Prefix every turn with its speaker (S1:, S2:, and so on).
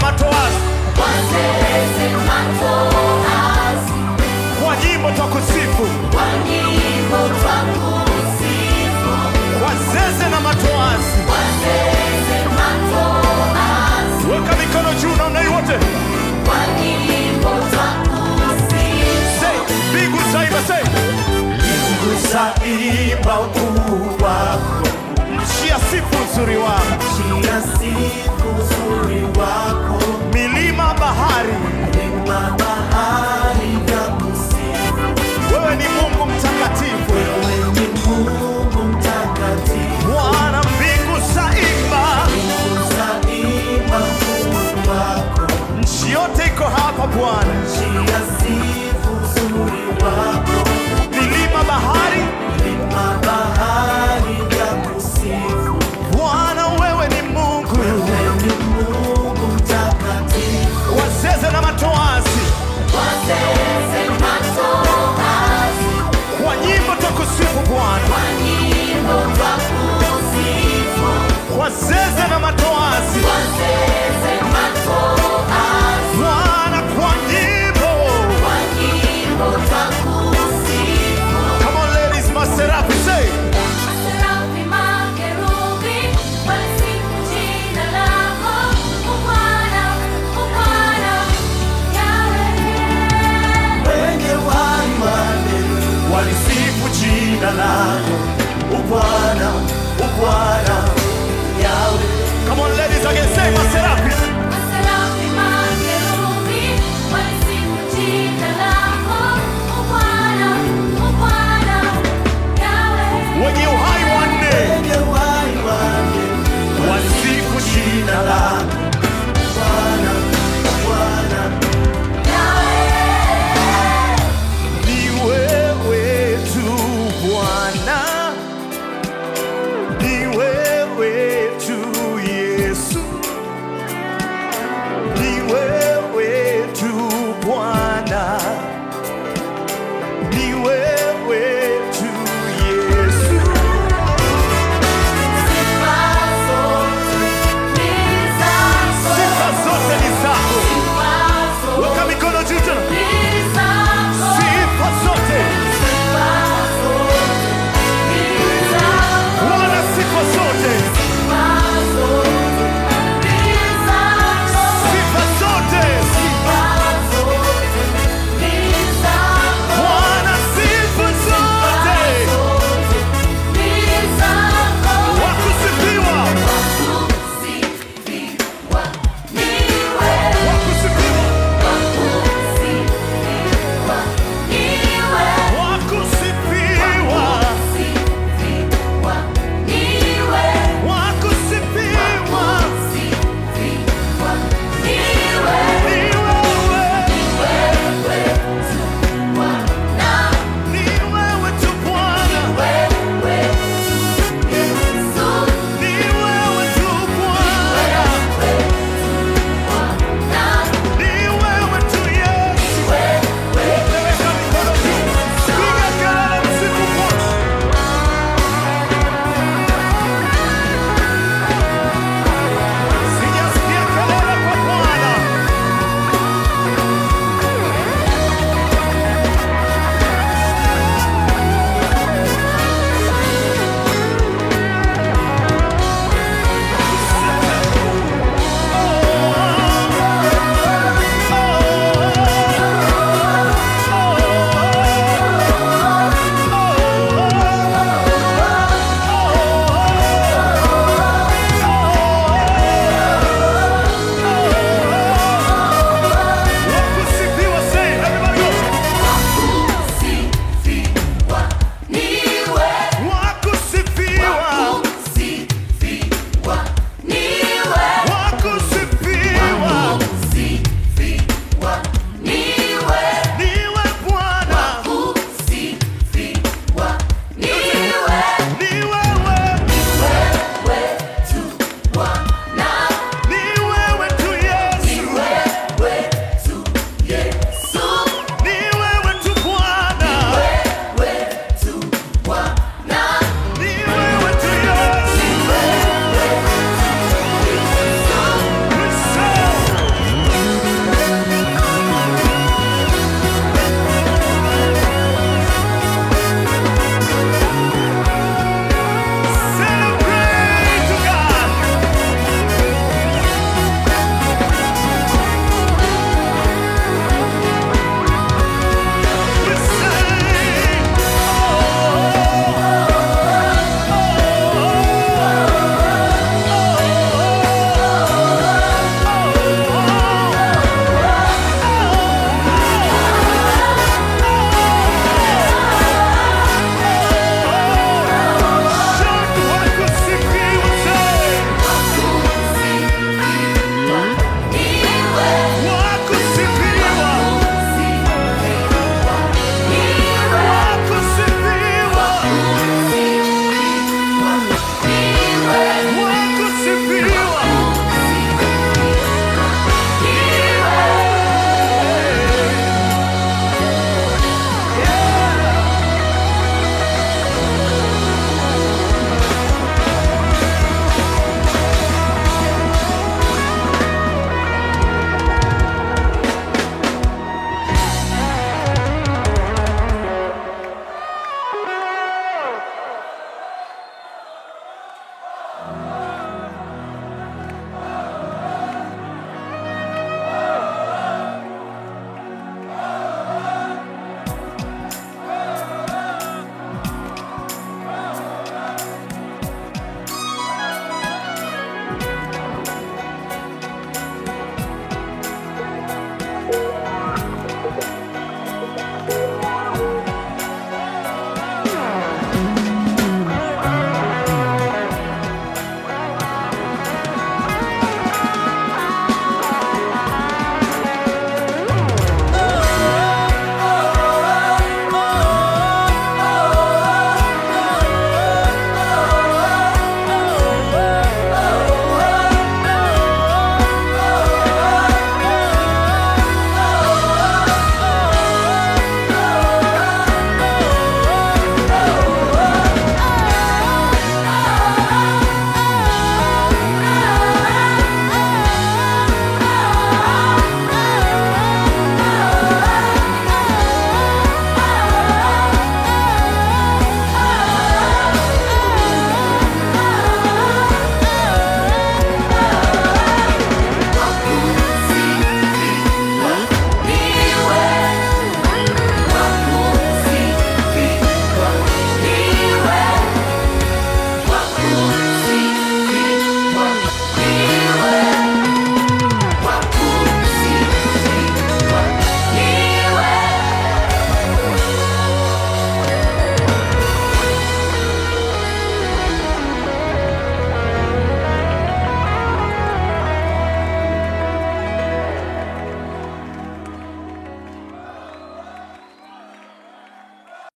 S1: matoazi
S2: wazeze matoazi,
S1: kwa nyimbo twakusifu
S2: kwa nyimbo twakusifu,
S1: wazeze na matoazi
S2: wazeze matoazi,
S1: weka mikono juu na unai wote
S2: kwa nyimbo twakusifu,
S1: Say, mbingu zaimba say. mbingu zaimba ukuu wako nchi ya sifu uzuri wako
S3: Chia sifu uzuri wako,
S1: milima bahari
S3: milima bahari vya kusifu.
S1: wewe ni mungu mtakatifu
S3: Wewe ni Mungu mtakatifu,
S1: bwana mbingu zaimba
S3: zaimba ukuu wako.
S1: nchi yote iko hapa bwana
S3: Chia sifu uzuri wako,
S1: milima bahari
S3: milima bahari vya kusifu.
S1: bwana wewe ni mungu
S3: Wewe ni Mungu mtakatifu,
S1: wazeze na matoazi
S2: wazeze matoazi,
S1: kwa nyimbo twakusifu bwana
S2: kwa nyimbo twakusifu,
S1: wazeze na matoazi
S2: wazeze